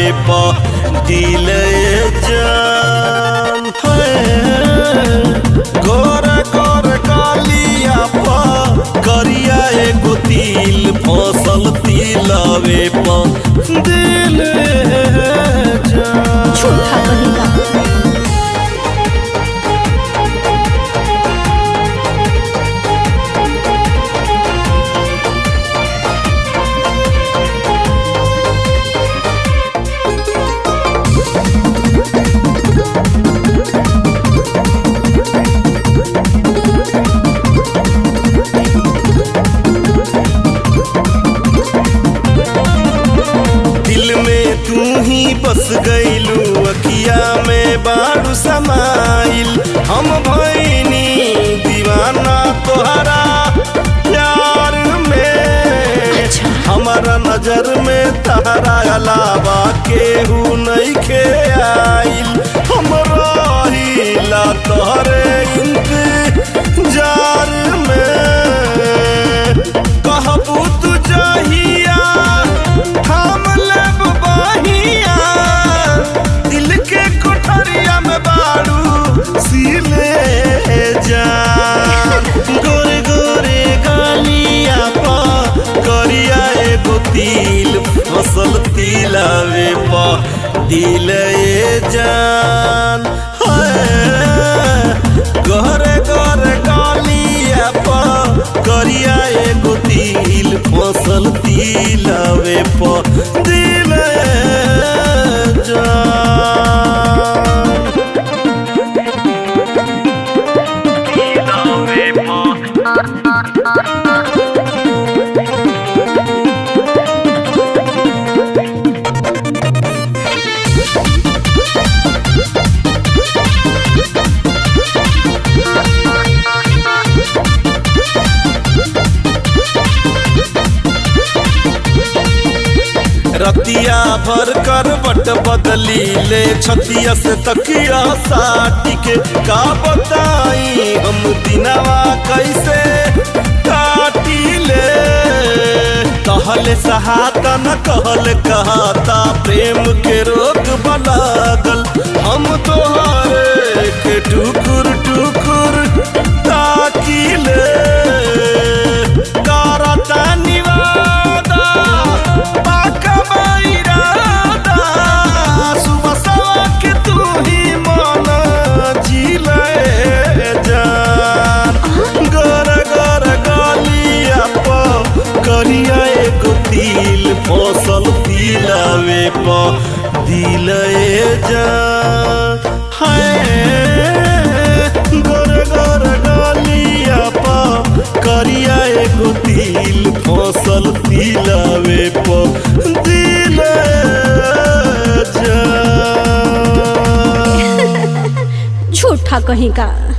प दिल जान है गोर गोर कालिया प करिया एगो तिल फसल तिलवे प दिल जान झूठा कहेगा दिल में तू ही बस गईलू अखिया में बारू समाइल हम भैनी दीवाना तोहरा प्यार में अच्छा। हमारा नजर में तारा अलावा केहू नहीं खे आइल हम रहिला तोहरे इंतजार में कहबू तू जहिया थाम लेब बहिया दिल के कोठरिया में बारू सीले जान गोरे गोरे गालिया पा करिया एगो तिल फसल तिलावे पा दिल ए जान हाय गहरे गहरे गालिया पा करिया एगो तिल फसल तिलावे पा दिल जान तिलावे पा रतिया भर कर बट बदली ले छतिया से तकिया साटी के का बताई हम दिनवा कैसे काटी ले कहले सहाता न कहल कहता प्रेम के रोग बलागल हम तोहरे के टुकुर टुकुर ताकिले करता निवादा पाका बैरादा सुबह सवा के तू ही मन जिले जान गर गर गलिया प करिया एगो तिल फसल तिलावे प दिल जान हाय गर गर गलिया प करिया एगो तिल फसल तिलावे प दिल जान झूठा कहेगा